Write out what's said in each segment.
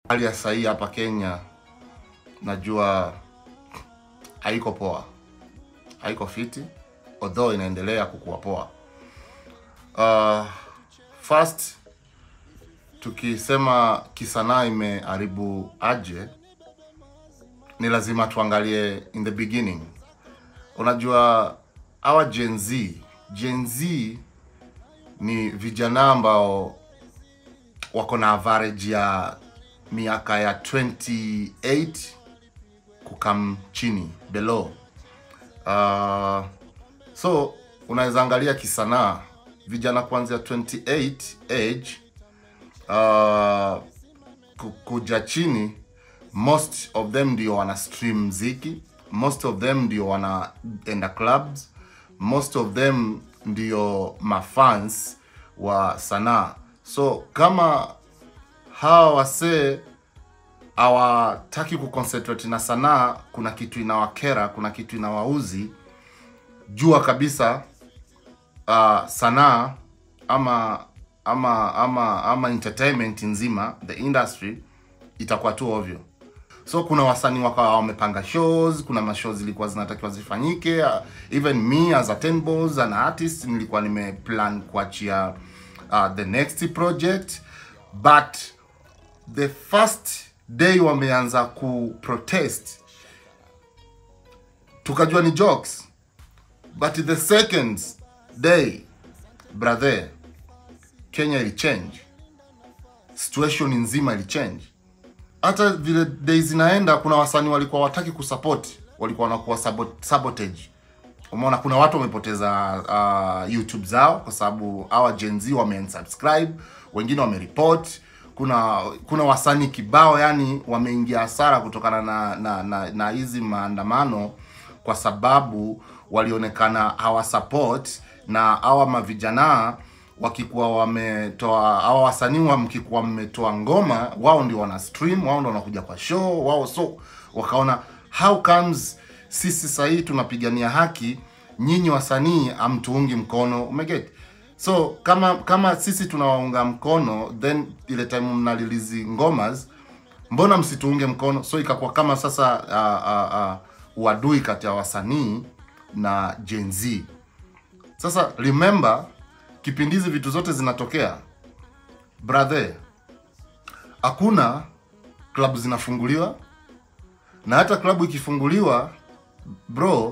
hali ya sahii hapa Kenya najua haiko poa, haiko fiti, although inaendelea kukuwa poa. Uh, first tukisema kisanaa imeharibu aje, ni lazima tuangalie in the beginning. Unajua hawa Gen Z, Gen Z ni vijana ambao wako na average ya miaka ya 28 kukam chini below. Uh, so unaweza angalia kisanaa vijana kuanzia 28 age uh, ku- kuja chini, most of them ndio wana stream mziki, most of them ndio wanaenda clubs, most of them ndio mafans wa sanaa. So kama hawa wasee hawataki kuconcentrate na sanaa, kuna kitu inawakera, kuna kitu inawauzi, jua kabisa uh, sanaa ama ama ama ama entertainment nzima the industry itakuwa tu ovyo. So kuna wasanii wakawa wamepanga shows, kuna mashows zilikuwa zinatakiwa zifanyike. Uh, even me as a ten balls an artist nilikuwa nimeplan kuachia uh, the next project but the first day wameanza ku protest tukajua ni jokes but the second day brother Kenya ilichange, situation nzima ilichange. Hata vile days zinaenda, kuna wasanii walikuwa wataki kusupport, walikuwa wanakuwa sabot, sabotage. Umeona, kuna watu wamepoteza uh, YouTube zao kwa sababu hawa Gen Z wame unsubscribe, wengine wamereport. Kuna kuna wasanii kibao yani wameingia hasara kutokana na na na, na hizi maandamano kwa sababu walionekana hawasupport na hawa mavijana wakikuwa wametoa hawa wasanii wa mkikuwa mmetoa ngoma, wao ndio wana stream, wao ndio wanakuja kwa show wao, so wakaona how comes sisi sahii tunapigania haki, nyinyi wasanii amtuungi mkono, umeget? So kama kama sisi tunawaunga mkono, then ile time mnalilizi ngomas, mbona msituunge mkono? So ikakuwa kama sasa uh, uh, uh, uadui kati ya wasanii na Gen Z. Sasa remember kipindi hizi vitu zote zinatokea brother, hakuna klabu zinafunguliwa, na hata klabu ikifunguliwa bro,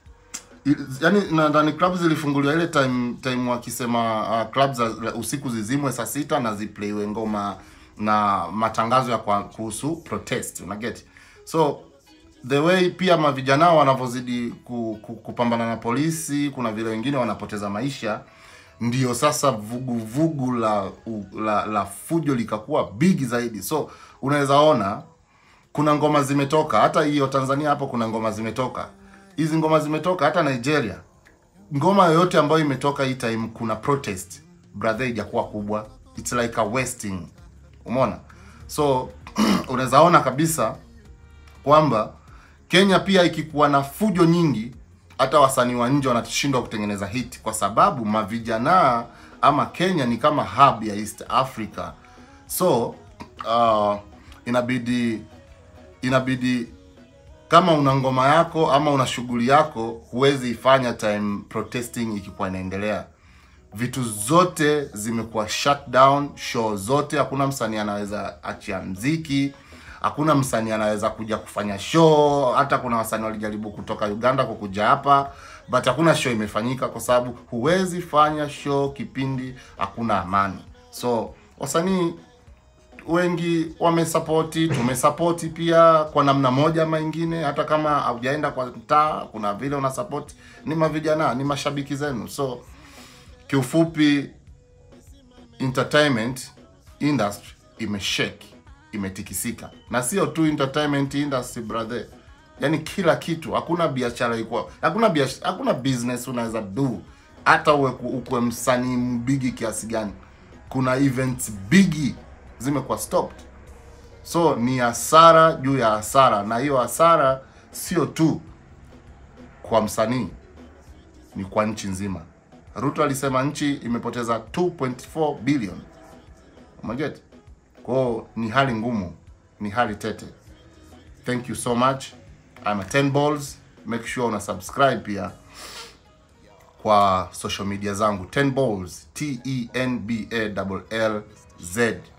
i- yani nadhani klabu zilifunguliwa ile time time wakisema uh, club za usiku zizimwe saa sita na zipleiwe ngoma na matangazo ya kwa, kuhusu protest una get so the way pia mavijana wanavyozidi ku, ku, kupambana na polisi, kuna vile wengine wanapoteza maisha, ndio sasa vuguvugu vugu la, u- la la fujo likakuwa bigi zaidi. So unaweza ona kuna ngoma zimetoka, hata hiyo Tanzania hapo kuna ngoma zimetoka, hizi ngoma zimetoka hata Nigeria. Ngoma yoyote ambayo imetoka hii time kuna protest brother, ijakuwa kubwa, it's like a wasting, umeona? So unaweza ona kabisa kwamba Kenya pia ikikuwa na fujo nyingi, hata wasanii wa nje wanashindwa kutengeneza hit, kwa sababu mavijana ama Kenya ni kama hub ya East Africa. So uh, inabidi inabidi kama una ngoma yako ama una shughuli yako, huwezi ifanya time protesting ikikuwa inaendelea. Vitu zote zimekuwa shut down, show zote, hakuna msanii anaweza achia mziki, hakuna msanii anaweza kuja kufanya show. Hata kuna wasanii walijaribu kutoka Uganda kukuja hapa, but hakuna show imefanyika kwa sababu huwezi fanya show kipindi hakuna amani. So wasanii wengi wamesapoti, tumesapoti pia kwa namna moja ama ingine. Hata kama haujaenda kwa mtaa, kuna vile unasapoti, ni mavijana, ni mashabiki zenu. So kiufupi, entertainment industry imeshake, imetikisika, na sio tu entertainment industry brother, yani kila kitu. Hakuna biashara iko, hakuna biashara, hakuna business unaweza do, hata uwe ukwe msanii mbigi kiasi gani, kuna events bigi zimekuwa stopped. So ni hasara juu ya hasara, na hiyo hasara sio tu kwa msanii, ni kwa nchi nzima. Ruto alisema nchi imepoteza 2.4 billion. Umeget? Kwao ni hali ngumu, ni hali tete. Thank you so much. I'm a 10 balls. Make sure una subscribe pia kwa social media zangu 10 balls T E N B A L L Z